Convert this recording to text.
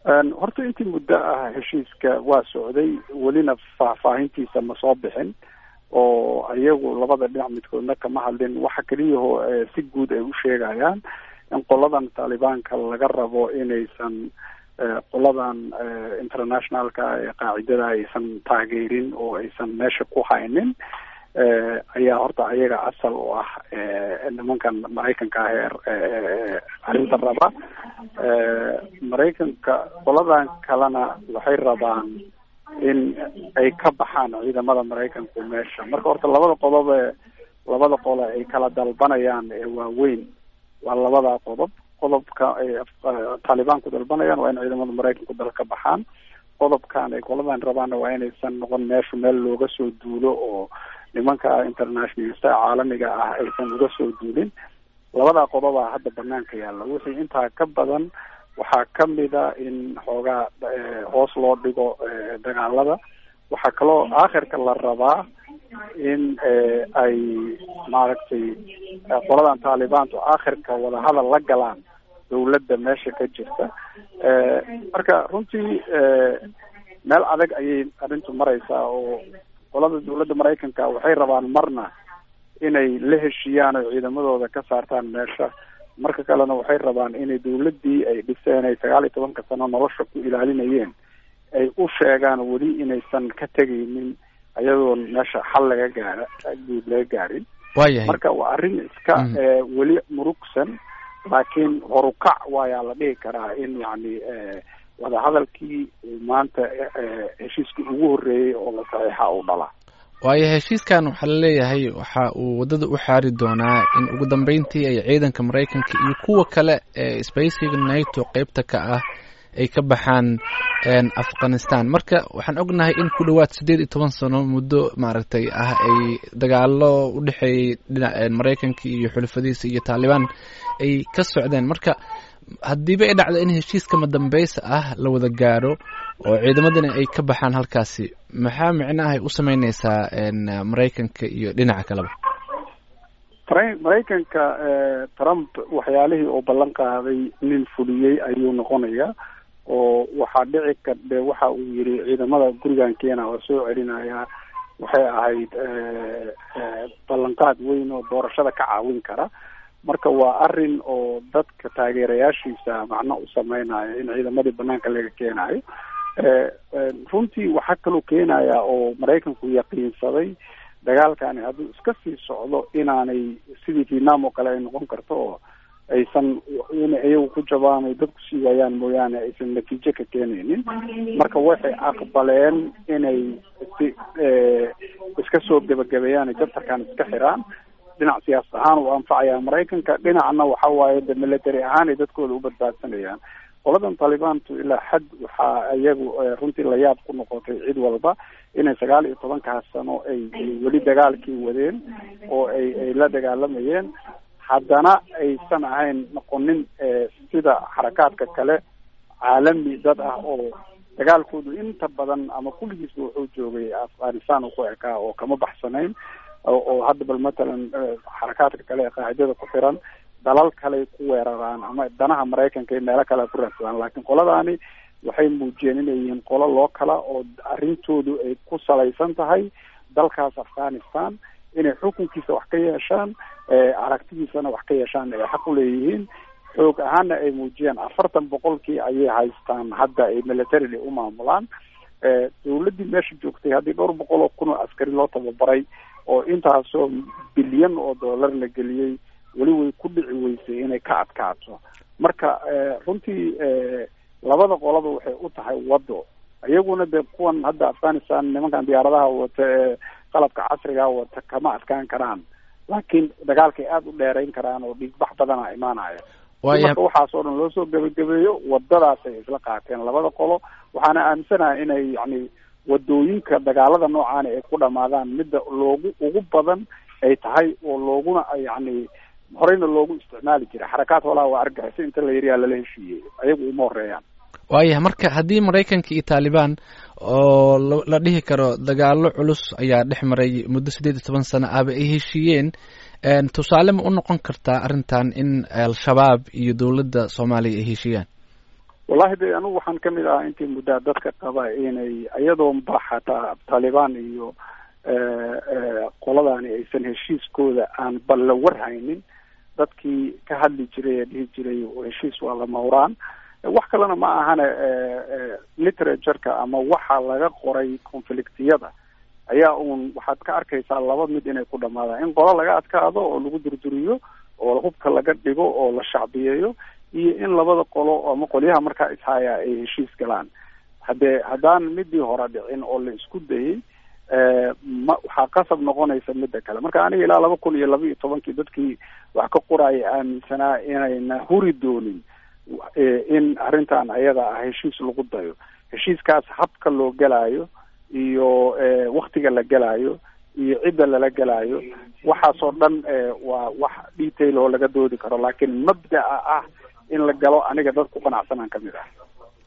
horta intii muddo ah heshiiska waa socday welina faahfaahintiisa ma soo bixin oo iyagu labada dhinac midkoodna kama hadlin waxa keliyaho si guud ay u sheegayaan in qoladan taalibaanka laga rabo inaysan qoladan internationalka ee qaacidada aysan taageerin oo aysan meesha ku haynin ayaa horta ayaga asal u ah nimankan maraykanka ah ee arrinta raba maraykanka qoladan kalena waxay rabaan in ay ka baxaan ciidamada maraykanku meesha marka horta labada qodob ee labada qole ay kala dalbanayaan ee waaweyn waa labada qodob qodobka ay taalibaanku dalbanayaan waa in ciidamada maraykanku dal ka baxaan qodobkan ay qoladan rabaanna waa inaysan noqon meesha meel looga soo duulo oo nimanka internationalista caalamiga ah aysan uga soo duulin labadaa qodobaa hadda banaanka yaalla wixii intaa ka badan waxaa kamida in xoogaa hoos loo dhigo dagaalada waxaa kaloo aakhirka la rabaa in ay maaragtay qoladan taalibaantu aakhirka wadahadal la galaan dawladda meesha ka jirta marka runtii meel adag ayay arrintu mareysaa oo qolada dawladda maraykanka waxay rabaan marna inay la heshiiyaan oo ciidamadooda ka saartaan meesha marka kalena waxay rabaan inay dawladdii ay dhiseen ay sagaal iyo tobanka sano nolosha ku ilaalinayeen ay u sheegaan weli inaysan ka tegaynin ayadoon meesha xal laga gaara guud laga gaarin waayahay marka waa arrin iska weli murugsan laakiin horukac waayaa la dhihi karaa in yacni wadahadalkii maanta heshiiskii ugu horreeyey oo la saxiixa uu dhala waayo heshiiskan waxaa la leeyahay waxa uu waddada u xaari doonaa in ugu dambeyntii ay ciidanka maraykanka iyo kuwa kale ee spacega nato qeybta ka ah ay ka baxaan afghanistan marka waxaan ognahay in ku dhowaad siddeed iyo toban sano muddo maaragtay ah ay dagaalo u dhexeeyey dhinac maraykanka iyo xulafadiisa iyo taalibaan ay ka socdeen marka haddiiba ay dhacdo in heshiiska madambeysa ah la wada gaaro oo ciidamadana ay ka baxaan halkaasi maxaa micnaha ay u sameyneysaa maraykanka iyo dhinaca kaleba maraykanka trump waxyaalihii uu ballan qaaday nin fuliyey ayuu noqonayaa oo waxaa dhici kardhe waxa uu yiri ciidamada gurigan keena oo soo celinaya waxay ahayd ballanqaad weyn oo doorashada ka caawin kara marka waa arrin oo dadka taageerayaashiisa macno u sameynayo in ciidamadii banaanka laga keenayo runtii waxaa kaloo keenaya oo maraykanku yaqiinsaday dagaalkani hadduu iska sii socdo inaanay sidii vietnam oo kale ay noqon karto oo aysan inay iyagu ku jabaan ay dadku sii waayaan mooyaane aysan natiijo ka keenaynin marka waxay aqbaleen inay si iska soo gebagabeeyaan ay jabtarkan iska xiraan dhinac siyaasad ahaan uu anfacaya maraykanka dhinacna waxa waaye de military ahaan ay dadkooda u badbaadsanayaan qoladan taalibaantu ilaa xad waxaa iyagu runtii layaab ku noqotay cid walba inay sagaal iyo tobankaas sano ay weli dagaalkii wadeen oo ay ay la dagaalamayeen haddana aysan ahayn noqonin sida xarakaadka kale caalami dad ah oo dagaalkoodu inta badan ama kulligiisba wuxuu joogay afghanistan ku ekaa oo kama baxsanayn oo hadda bal matalan xarakaadka kale ee qaacidada ku xiran dalal kaley ku weeraraan ama danaha maraykanka iyo meelo kale ku raadsadaan laakiin qoladaani waxay muujiyeen inay yihiin qolo loo kala oo arrintoodu ay ku salaysan tahay dalkaas afghanistan inay xukunkiisa wax ka yeeshaan aragtidiisana wax ka yeeshaan ay xaq u leeyihiin xoog ahaana ay muujiyeen afartan boqolkii ayay haystaan hadda ay militarily u maamulaan dawladdii meesha joogtay haddii dhowr boqol oo kun oo askari loo tababaray oo intaasoo bilyan oo dollar la geliyey weli way ku dhici weysay inay ka adkaato marka runtii labada qolaba waxay u tahay waddo iyaguna dee kuwan hadda afghanistan nimankan diyaaradaha wata ee qalabka casriga wata kama adkaan karaan laakiin dagaalkay aada u dheerayn karaan oo dhiigbax badana imaanaya marka waxaas oo dhan loo soo gebagabeeyo wadadaasay isla qaateen labada qolo waxaana aaminsanahay inay yani wadooyinka dagaalada noocaani ay ku dhamaadaan midda loogu ugu badan ay tahay oo looguna yani horeyna loogu isticmaali jiray xarakaad holaha waa argagixisa inta la yariyaa lala heshiiyey ayagu uma horeeyaan waayahay marka haddii maraykanka iyo taalibaan oo la dhihi karo dagaalo culus ayaa dhex maray muddo siddeed iyo toban sano ahba ay heshiiyeen tusaale ma u noqon kartaa arrintan in al-shabaab iyo dowladda soomaaliya ay heshiiyaan wallahi de anigu waxaan kamid ahaa intii muddaa dadka qaba inay iyadoon ba xataa taalibaan iyo qoladani aysan heshiiskooda aan bal la warhaynin dadkii ka hadli jiray ee dhihi jiray heshiis waa lama huraan wax kalena ma ahane literatureka ama waxa laga qoray conflictiyada ayaa uun waxaad ka arkaysaa laba mid inay ku dhamaadaan in qolo laga adkaado oo lagu durduriyo oo hubka laga dhigo oo la shacbiyeeyo iyo in labada qolo ama qolyaha markaa ishaya ay heshiis galaan haddee haddaan midii hore dhicin oo la isku dayay ma waxaa qasab noqonaysa midda kale marka aniga ilaa laba kun iyo laba iyo tobankii dadkii wax ka qoraya aaminsanaa inayna huri doonin in arrintan ayada ah heshiis lagu dayo heshiiskaas habka loo gelaayo iyo waktiga la gelaayo iyo cidda lala gelaayo waxaasoo dhan waa wax detail oo laga doodi karo laakiin mabda'a ah in la galo aniga dad ku qanacsanaan kamid ah